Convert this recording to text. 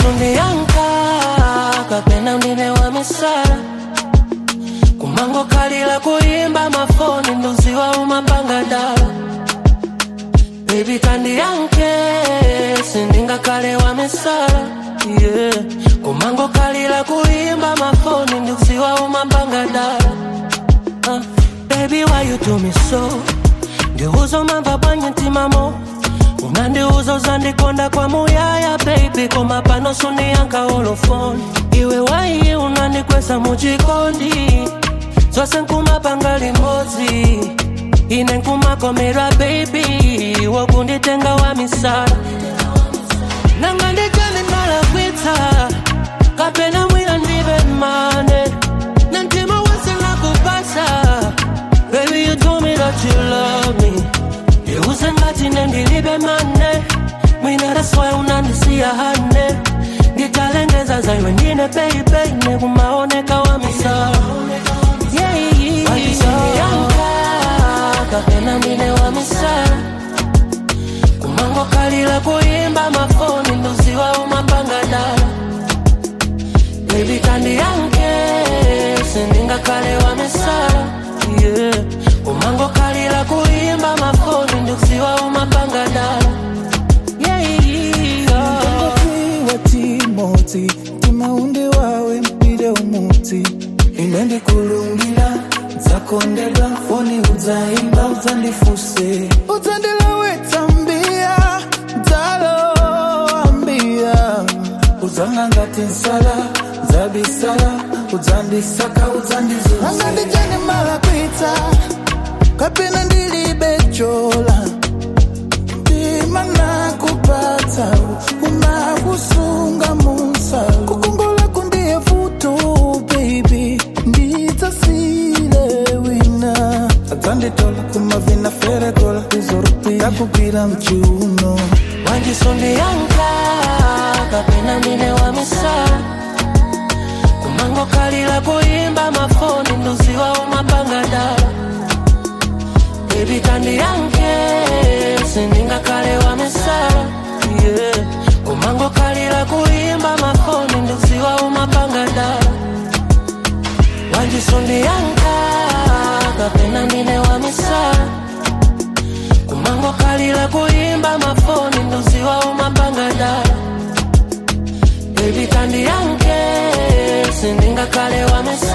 sundiyanka kapena ndine wa misala kumango kalila kuyimba mafoni nduziwa umapanga dala Baby tandiyanke sindingakale wa misala yeah. kumango kalila kuyimba mafoni nduziwa umapanga dala uh, Baby why you do me so ndiuzo mamba bwanye ntimamo unandiuza uzandikonda kwa muyaya baby koma pano suniyanka olofoni iwe waiye unandikwesa muchikondi zose nkumapanga limodzi ine nkumakomera baby wokunditenga wa misala nanga ndijani ndalakwitsa kapena mwina ndibe mane na mtima wese nakupasa baby you told me that you love me Iuze ngati nendilibe mane mwina raswa unandisiya hane nditalengeza zaiwe ndine baby nekumaoneka wa misala waisandiyanka kapena ndine wa misala kumango kalila kuyimba mafoni nduziwa umapanga dala baby tandiyanke sindingakale wa misala yeah. kumango kalila kuyimba mafoni nduziwa umapanga dala yeah, yeah. wa timoti timaundi wawe mpire umuti ine ndikulungila nzakondedwa foni udzaimba udzandifuse udzandilawetsa mbia dzaloambia udzanga ngati nsala dzabisala udzandisaka udzandizuza anga ndijani malakwitsa kapena ndilibe chola ndima nakupatsa unakusunga musa kukongola kundiye futo baby ndidzasile wina adzanditola kumavina ferekola izorupi yakugwira mchiuno wanjisondiyanka kapena ndine wa misala kumango kalila kuyimba mafoni nduziwa umapanga dala baby tandiyanke sindingakale wa misala yeah. kumango kalila kuyimba mafoni nduziwa umapanga dala wanjisondiyanka kapena ndine wa misala kumango kalila kuyimba mafoni nduziwa umapanga dala baby tandiyanke sindingakale wa misala